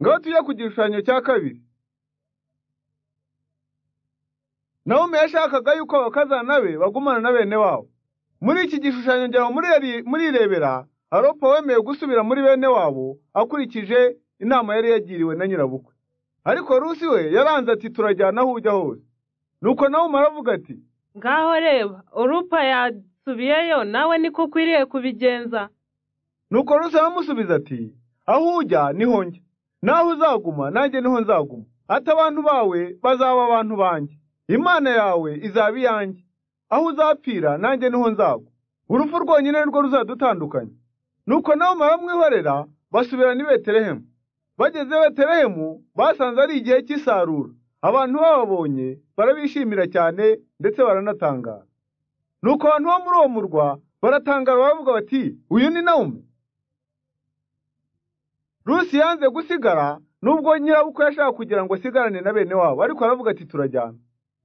ngaho tujya ku gishushanyo cya kabiri nawomi yashakaga yuko abakazana be bagumana na bene wabo muri iki gishushanyo ngira ngo murirebera aropa wemeye gusubira muri bene wabo akurikije inama yari yagiriwe na nyirabukwe ariko rusi we yaranze ati turajyana aho ujya hose nuko nawe umaravuga ati ngaho reba urupa yasubiyeyo nawe niko ukwiriye kubigenza nuko rusi aramusubiza ati aho ujya niho njya naho uzaguma nanjye niho nzaguma ati abantu bawe bazaba abantu banjye imana yawe izaba iyanjye aho uzapfira nanjye niho nzagwa urupfu rwonyine rwo ruzadutandukanya nuko nawe baramwihorera basubirana i betelehemu bageze betelehemu basanze ari igihe cy'isarura abantu bababonye barabishimira cyane ndetse baranatangara nuko abantu bo muri uwo murwa baratangara baravuga bati uyu ni nawume rusi yanze gusigara nubwo nyirabukwe yashaka kugira ngo asigarane na bene wabo ariko aravuga ati turajyana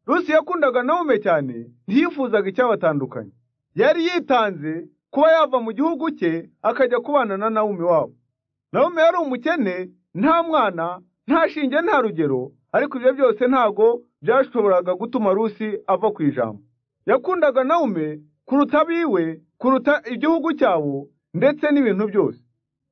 rusi yakundaga nawume cyane ntiyifuzaga icyabatandukanye yari yitanze kuba yava mu gihugu cye akajya kubana na nawume wabo nawume yari umukene nta mwana nta shinge nta rugero ariko ibyo byose ntago byashoboraga gutuma rusi ava ku ijambo yakundaga nawume kuruta abiwe kuruta igihugu cyabo ndetse n'ibintu byose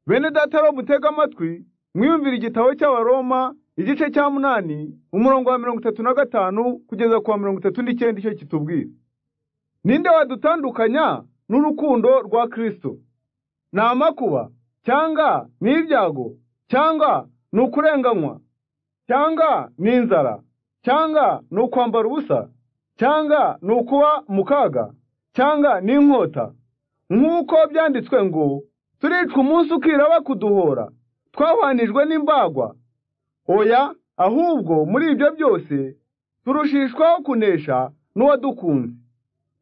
bene data mutega amatwi mwiyumvira igitabo cy'abaroma igice cya munani umurongo wa mirongo itatu na gatanu kugeza ku wa mirongo itatu n'icyenda icyo kitubwira ninde wadutandukanya n'urukundo rwa kirisito ni amakuba cyangwa ni ibyago cyangwa ni ukurenganywa cyangwa ni inzara cyangwa ni ukwambara ubusa cyangwa ni ukuba mu kaga cyangwa ni inkota nk'uko byanditswe ngo turicwa umunsi ukira bakuduhora twabanijwe n'imbagwa oya ahubwo muri ibyo byose turushishwaho kunesha n'uwadukunze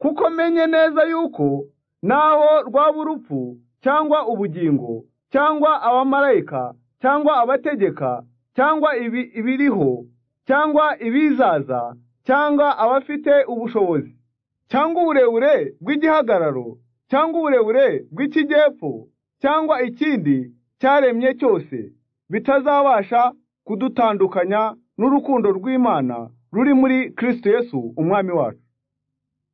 kuko menye neza yuko naho rwaba urupfu cyangwa ubugingo cyangwa abamarayika cyangwa abategeka cyangwa ibiriho cyangwa ibizaza cyangwa abafite ubushobozi cyangwa uburebure bw'igihagararo cyangwa uburebure bw'ikigepfo cyangwa ikindi cyaremye cyose bitazabasha kudutandukanya n'urukundo rw'imana ruri muri kirisito yesu umwami wacu